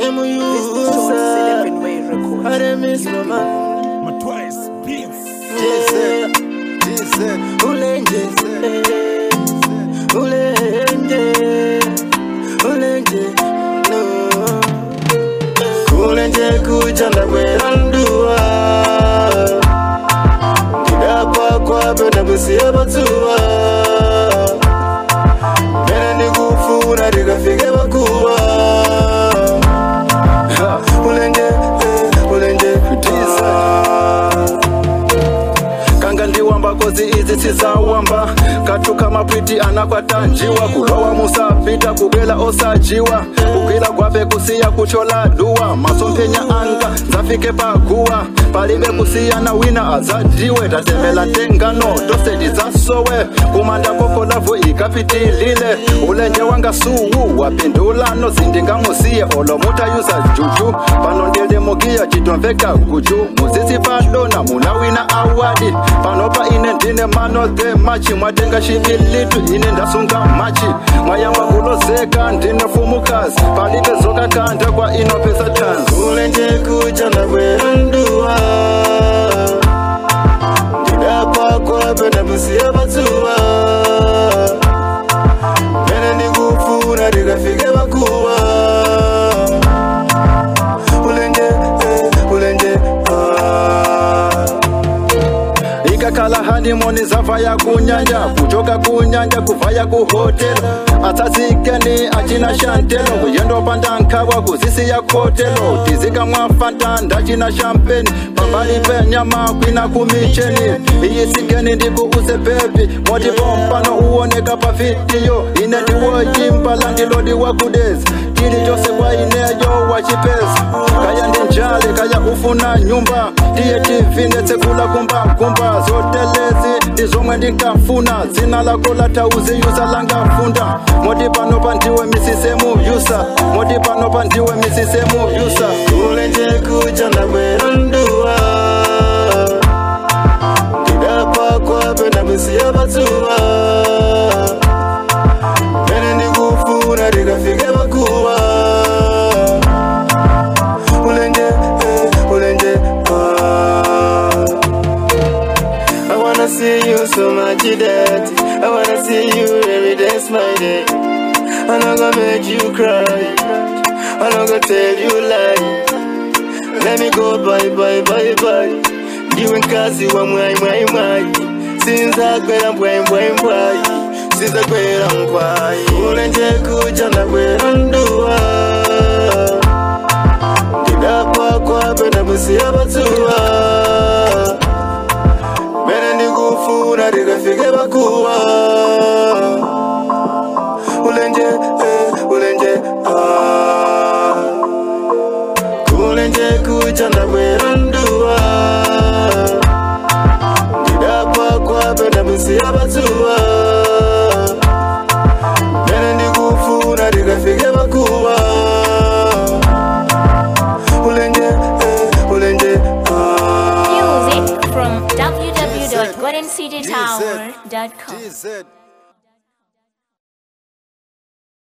ndemuyusa aremismama My twice beats. ulenje ulenje ulenje no kulenje kuchanda kweranduwa ndidakwa kwape ndakusiya patsuwa mene ndikufuna ndikafike pakuwa Ha, ulenje eh, ulenje tisa kanga ndiwamba kozi idzi tisawamba katuka mapwiti anakwatanjiwa kulowa musapita kubwela osajiwa kugwila kwape kusiya kuchola duwa masomphenya anga nzafike paguwa palibe kusiyana wina azadiwe tatembela tengano toseti zasowe kumanda kokolavu ikapitilile ulenje wanga suwu wapindulano zindingamusiye olomutayuza juju pano ndilimugiya chitomveka guju muzisi padona muna wina awadi panopa ine ndine mano the machi mwatenga shibilitu ine ndasunga machi mwayamba kulozeka ndine fumukazi palibe zokakanda kwa inopesa tanzi ulenje kuchanda kweranduwa ndidapakwa pena kusiya patsuwa mene ndikufuna ndikafike pakuwa ulenje eh, ulenje ah. ikakhala hanimoni zavaya kunyanja kuchoka kunyanja kuvaya kuhotelo atsatsikeni achina shantelo kuyendo pandankhawa kuzisiya khotelo tizika mwafanta ndachina shampeni pambali penyama kwina kumicheni iyisikeni ndikuuse bebi moti pompano uwoneka pa vidiyo ine ndiwoyimba landilodiwa kudezi tili chose kwa ineyo wachipeza kaya ndi njale kaya ufuna nyumba tiye tivinetsekula kumbakumba zotelezi ndi zomwe ndinkafuna dzina lako latauziyuza langafunda moti pano pandiwe misisemu yusa moti pano pandiwe misisemu yusa ulenje kuchanda kweranduwa ndidapakwa pena kusiya patsuwa mene ndikufuna ndikafike pakuwa ulenje eh, ulenje ah. I wanna see you so much that I wanna see you every day smiling I'm not gonna make you cry I'm not gonna tell you lie Let me go bye bye bye bye Ndiwe nkazi wa mwai mwai mwai Sinzakwera mbwai mbwai mbwai Sinzakwera mkwai Ulenje kuja ndakwera nduwa Ndidapakwa pena kusiya patsuwa mene ndikufuna ndikafike pakuwa ulenje eh, ulenje ah. kulenje kuchanda kweranduwa ndidapakwa pena kusiya patsuwa mene ndikufuna ndikafike pakuwa ulenje eh, ulenje ah. Music from www.goldencitytower.com. TZ.